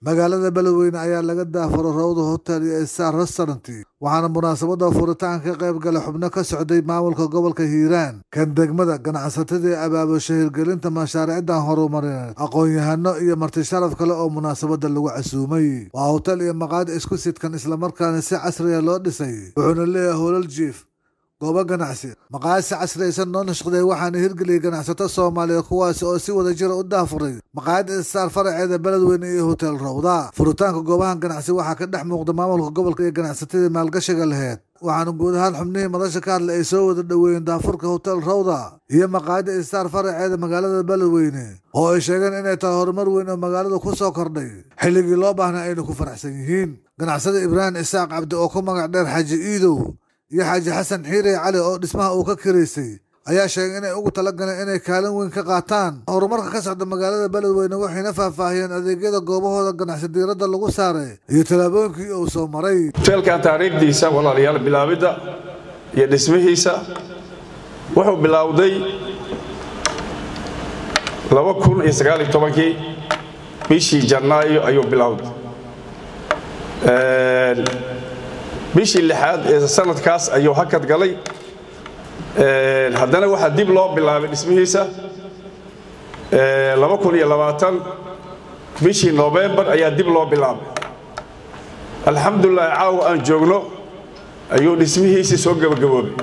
magaalada beledweyne ayaa laga daafuray rawda hotel iyo star restaurant waxaana munaasabada furitaanka ka qayb galay xubno ka socday maamulka gobolka hiiraan kan degmada ganacsatadii abaabusha hirgelinta mashaariicdan horumarineed aqoon-yahano iyo marti sharaf kale oo munaasabada lagu casuumay waa hotel iyo maqaadi isku sidkan islamarkaana si casriya loo dhisay wuxuuna leeyahay holal jiif goobo ganacsi maqaayadsi casriyaysan noo nashqday waxaana hirgeliyay ganacsato soomaaliya kuwaasi oo si wada jira u daafuray maqaayadda istaar faraceeda beledweyne iyo hotel rawda furitaanka goobahan ganacsi waxaa ka dhex muuqda maamulka gobolka iyo ganacsatadii maalgashiga laheyd waxaana guud ahaan xubnihii madasha ka hadlay ay soo wada dhoweeyeen daafurka hotel rawda iyo maqaayadda istaar faraceeda magaalada beledweyne oo ay sheegeen inay tahay horumar weyn oo magaalada ku soo kordhay xilligii loo baahnaa ayna ku faraxsan yihiin ganacsada ibraahim isaaq cabdi oo ku magac dheer xaaji iidow iyo xaaji xasan xiire cali oo dhismaha uu ka kiraysay ayaa sheegay inay ugu talagaleen inay kaalin weyn ka qaataan horumarka ka socda magaalada beledweyne waxayna faahfaahiyeen adeegyada goobahooda ganacsi diiradda lagu saaray iyo tallaabooyinkii uu soo maray hoteelkan taariikhdiisa walaalayaal bilaabidda iyo dhismihiisa wuxuu bilowday kii bishii janaayo ayuu bilowday bishii lixaad ee sanadkaas ayuu hakad galay haddana waxaa dib loo bilaabay dhismihiisa bishii nofembar ayaa dib loo bilaabay alxamdulilah caawa aan joogno ayuu dhismihiisii soo gebagaboobay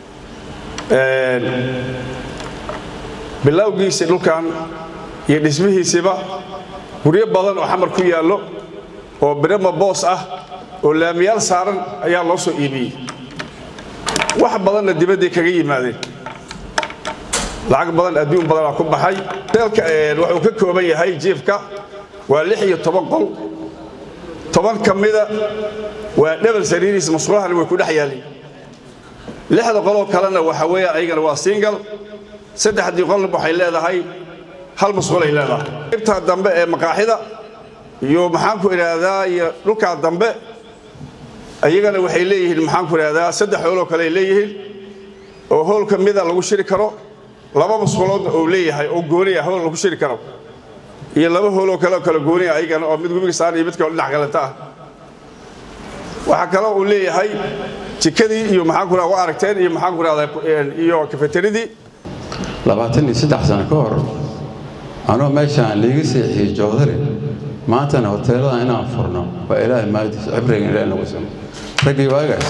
bilowgiisii dhulkan iyo dhismihiisiiba guryo badan oo xamar ku yaallo oo birama boos ah oo laamiyaal saaran ayaa loo soo iibiyey wax badanna dibadday kaga yimaadeen lacag badan adduun badanaa ku baxay hoteelka wuxuu ka kooban yahay jiifka waa lix iyo toban qol toban ka mida waa dhebel sariiriis masqulahana way ku dhex yaalleen lixda qoloo kalena waxa weeyaan ayagana waa singal saddexdii qolna waxay leedahay hal masqulay leedahay qaybta dambe ee maqaaxida iyo maxaanku idhaahdaa iyo dhulkaa dambe ayagana waxay leeyihiin maxaanku idhahdaa saddex hooloo kale ay leeyihiin oo hool ka mida lagu shiri karo laba masquloodna uu leeyahay oo gooniya hool lagu shiri karo iyo laba hooloo kaleoo kale gooniya ayagana oo mid gubiga saaran iyo mid kaloo dhinac kaleta ah waxaa kaloo uu leeyahay jikadii iyo maxaanku idhahdaa waa aragteen iyo maxaanku idhahdaa iyo kafeteridii labaatan iyo saddex sano ka hor anuu meeshaan liiga seexiyey joodari maantana hoteeladan inaan furno waa ilaahay maadiis cibriga ilaahay nagu simo raggii waagaas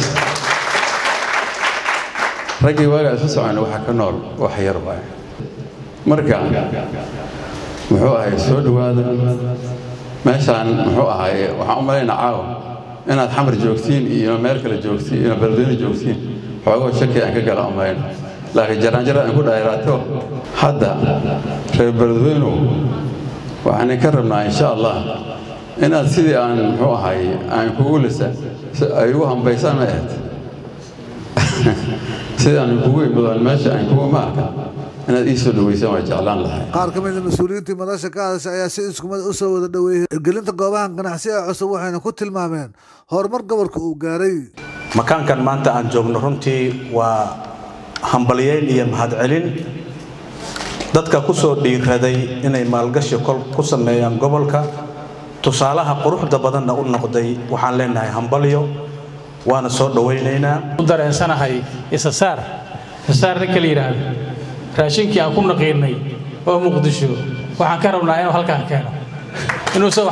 raggii waagaas ka socona waxa ka nool wax yar waay marka muxuu ahay soo dhowaada meeshaan muxuu ahay waxaan u malaynaa caawa inaad xamar joogtiin iyo meel kale joogtiin iyo beledweyne joogtiin xoogoo shaki aan ka gala u malayna laakiin jaraanjara aan ku dhayraato hadda reer beledweynow waxaan ka rabnaa insha allah inaad sidii aan muxuu ahay aan kugu lisa ay ugu hambaysaan ma ahayd sidii aan kugu imadaan meesha aan kugu ma arka inaad ii soo dhaweysaan waa jeclaan lahay qaar ka mid a mas-uuliyiintii madasha ka hadashay ayaa si iskumad u soo wada dhoweeyey hirgelinta goobahan ganacsi ee cusub waxayna ku tilmaameen horumar gobolka uu gaaray makaankan maanta aan joogno runtii waa hambalyeyn iyo mahadcelin dadka ku soo dhiiraday inay maalgashi kol ku sameeyaan gobolka tusaalaha quruxda badanna u noqday waxaan leenahay hambalyo waana soo dhowaynaynaa u dareensanahay isasaar isasaar ninka la yidhaahdo raashinkii aan ku naqiinay oo muqdisho waxaan ka rabnaa inuu halkaan keeno inuusan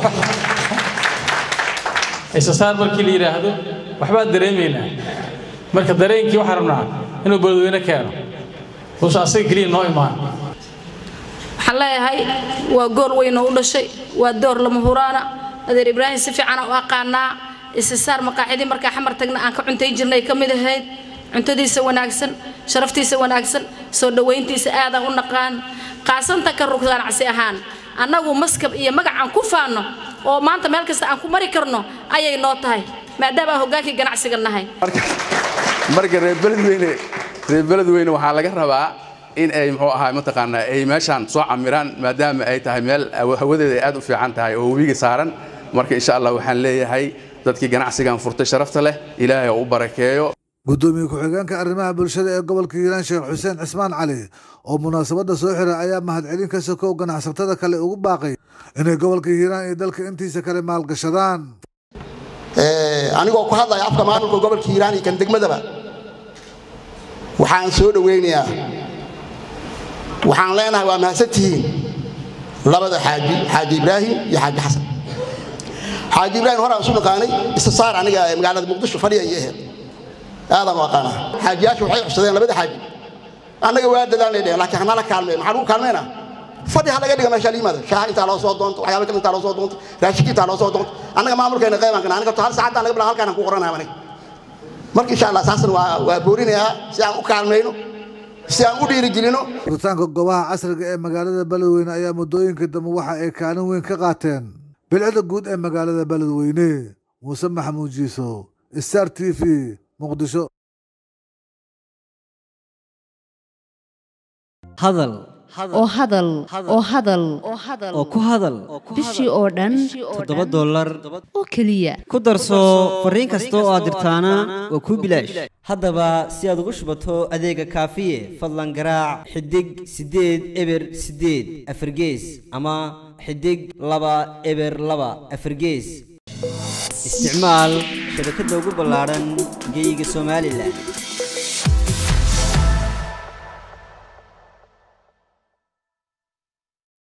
isasaar markii la yidhaahdo waxbaan dareemaynaa marka dareenkii waxaan rabnaa inuu beledweyne keeno uusan asaga keliya noo imaan waxaan leeyahay waa gool weyn oo u dhashay waa door lama huraana adeer ibraahim si fiicana u aqaanaa isisaar maqaacidii markaa xamar tagna aan ka cuntayn jirnay ka mid ahayd cuntadiisa wanaagsan sharaftiisa wanaagsan soo dhowayntiisa aadaan u naqaan qaasanta ka rug ganacsi ahaan annagu maskab iyo magac aan ku faanno oo maanta meel kasta aan ku mari karno ayay noo tahay maadaama aan hoggaankii ganacsiga nahay marka reer beledweyne reer beledweyne waxaa laga rabaa in ay muxuu ahaa mataqaanaa ay meeshaan soo camiraan maadaama ay tahay meel hawadeeda ay aad u fiican tahay oo webiga saaran marka insha allah waxaan leeyahay dadkii ganacsigan furtay sharafta leh ilaahay oo u barakeeyo gudoomiye ku-xigeenka arrimaha bulshada ee gobolka hiiraan sheekh xuseen cismaan cali oo munaasabadda soo xiray ayaa mahadcelin ka sokow ganacsatada kale ugu baaqay inay gobolka hiiraan iyo dalka intiisa kale maalgashadaan anigoo ku hadlaya afka maamulka gobolka hiiraan iyo kan degmadaba waxaan soo dhoweynayaa waxaan leenahay waa mahadsantihiin labada xaaji xaaji ibraahim iyo xaaji xasan xaaji ibraahim horaan isu naqaanay istisaar aniga ee magaalada muqdisho fadhiya iyo aheed aadaan u aqaanaa xaajiyaashu waxay codsadeen labada xaaji annaga waa dadaalnay dheheen laakiin hanala kaalmeen maxaa lagu kaalmeynaa fadhi ha laga dhiga meesha la yimaada shaaha intaa loo soo doonto waxyaaba kale intaa loo soo doonto raashinka intaa loo soo doonto annaga maamulkeena qeybaan kana aniga hal saacadda anaga bilaa halkaan ku qoranahay aniga marka insha allah saasna waa waa boorinayaa si aan u kaalmayno si aan u dhiirigelino furitaanka goobaha casriga ee magaalada beledweyne ayaa muddooyinkii dambe waxa ay kaalin weyn ka qaateen bilcida guud ee magaalada beledweyne muuse maxamuud jiiso star t v muqdisho hadal oo hadal oo hadal oo ku hadal bishii oo dhan toddoba dollar oo keliya ku darso fariin kasta oo aad dirtaana waa kuu bilaash haddaba si aad ugu shubato adeega kaafiye fadlan garaac xidig siddeed eber siddeed afargees ama xidig laba eber laba afargees isticmaal shabakadda ugu ballaadhan geyga somalilan